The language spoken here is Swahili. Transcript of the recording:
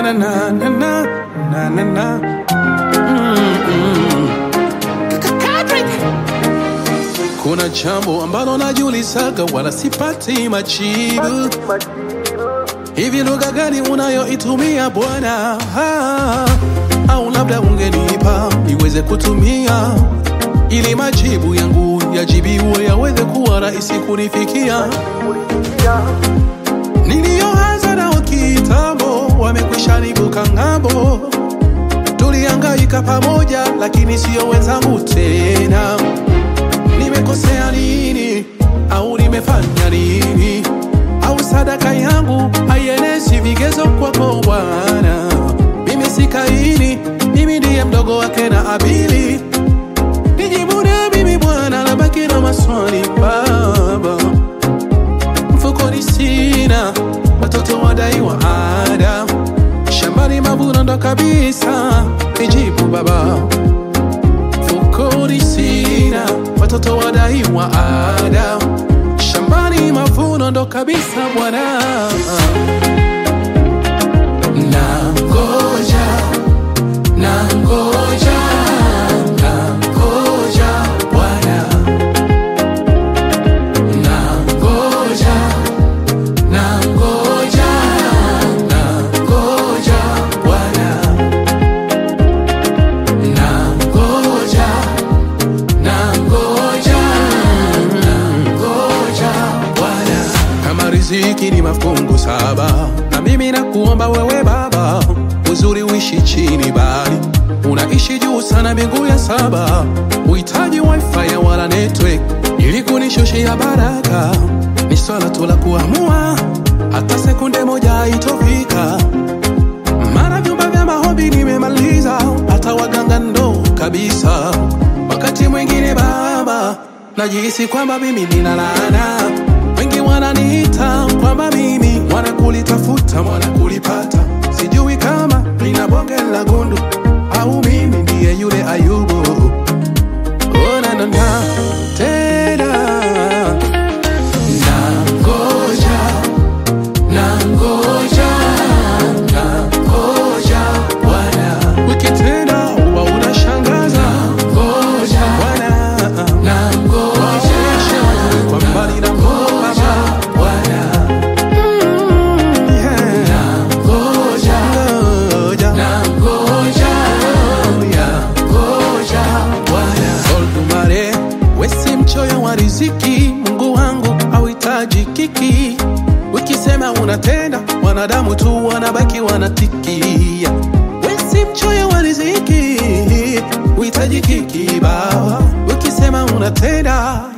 na na na na na na na. Mm-mm. Kuna jambo ambalo najiulizaga wala sipati majibu. Hivi lugha gani unayoitumia Bwana? Ah, Au labda ungenipa niweze kutumia ili majibu yangu yajibiwe yaweze kuwa rahisi kunifikia. Niliyoanza nao kitambo wamekwisha nivuka ng'ambo, tulihangaika pamoja, lakini sio wenzangu tena. Nimekosea nini au nimefanya nini? Au sadaka yangu haienezi vigezo kwako Bwana? Mimi si Kaini, mimi ndiye mdogo wake na Abili. Nijibu na mimi Bwana, nabaki na maswali Baba. Mfukoni sina, watoto wadaiwa ada, shambani mavuno ndo kabisa. Nijibu Baba, mfukoni sina, watoto wadaiwa ada, shambani mavuno ndo kabisa Bwana. Nangoja, nangoja, nangoja Bwana. Nangoja, nangoja, nangoja Bwana. Nangoja, nangoja, nangoja Bwana. Kama riziki ni mafungu saba, na mimi nakuomba wewe Baba, uzuri uishi chini bali unaishi juu sana mbingu ya saba, uhitaji wifi ya wala network ili kunishushia baraka. Ni swala tu la kuamua, hata sekunde moja haitofika. Mara vyumba vya maombi nimemaliza, hata waganga ndo kabisa. Wakati mwingine Baba, najihisi kwamba mimi nina laana. Wengi wananiita kwamba mimi wanakulitafuta, wanakulipata. Sijui kama nina bonge la gundu au mimi ndiye yule Ayubu. Oh, na, na, na, tena nangoja nangoja nangoja Bwana, wiki tena huwa unashangaza. Ngoja Bwana, nangoja kwa mbali na Baba Bwana, Mm, yeah. nangoja ngoja nangoja nangoja Bwana. Olumare, we si mchoyo wa riziki, Mungu wangu hauhitaji kiki. Ukisema unatenda, wanadamu tu wanabaki wanatikia. We si mchoyo wa riziki, uhitaji kiki Baba. Ukisema unatenda,